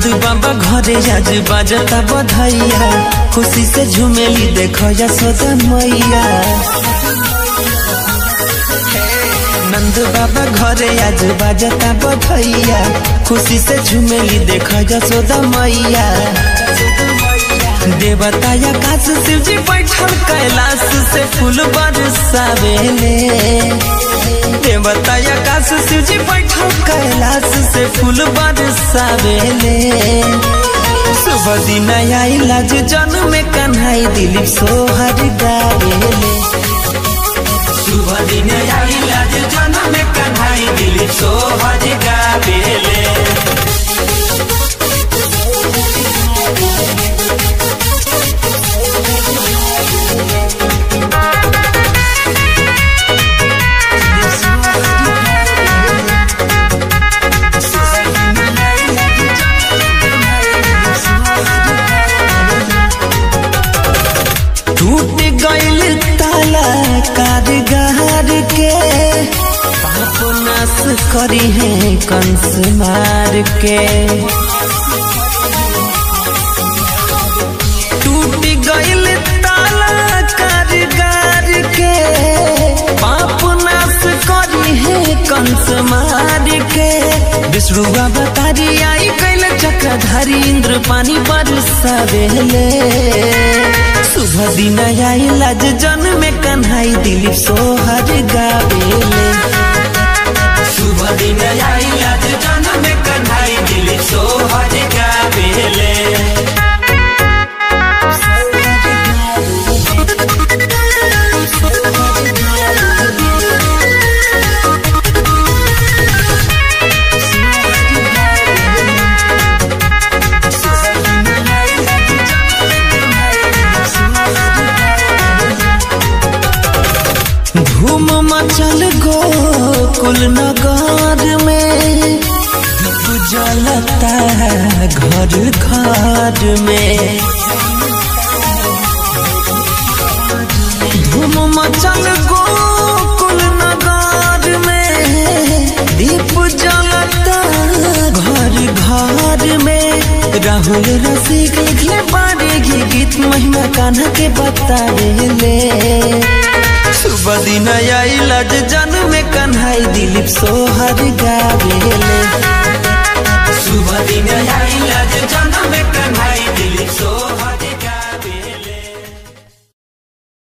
नंद बाबा घरे आज बाजता बधैया खुशी से झुमेली देखो यशोदा मैया नंद बाबा घरे आज बाजता बधैया खुशी से झुमेली देखो यशोदा मैया देवताया काश शिव जी बैठल कैलाश से फूल बरसावेले देवताया काश शिव जी बैठल कैलाश से फूल बरसावेले सुबह दिन आइला जो जन्म में कन्हाई दिलीप सोहर गावेले सुबह दिन आइला जो जन्म में कन्हाई दिलीप सोहर गावेले टूट गइल ताला कारगार के पाप नाश करी है कंस मार के टूट गइल ताला कारगार के पाप नाश करी है कंस मार के विष्णुआ बतारी आई कैल चक्रधारी इंद्र पानी बरसावेले शुभ दिन आइला जे जन्म में कन्हाई दिलीप सोहर गावेले शुभ दिन आइला जे जन्म में कन्हाई दिलीप सोहर गावेले धूम मचल गोकुल नगर में जलता है घर घर में धूम मचल गोकुल नगर में दीप जलता घर घर में राहुल रसिक लिखले बारे गीत महिमा कान्हा के बतावेले शुभ दिन आइला जे जन्म में कन्हाई दिलीप सोहर गावेले शुभ दिन आइला जे जन्म में कन्हाई दिलीप सोहर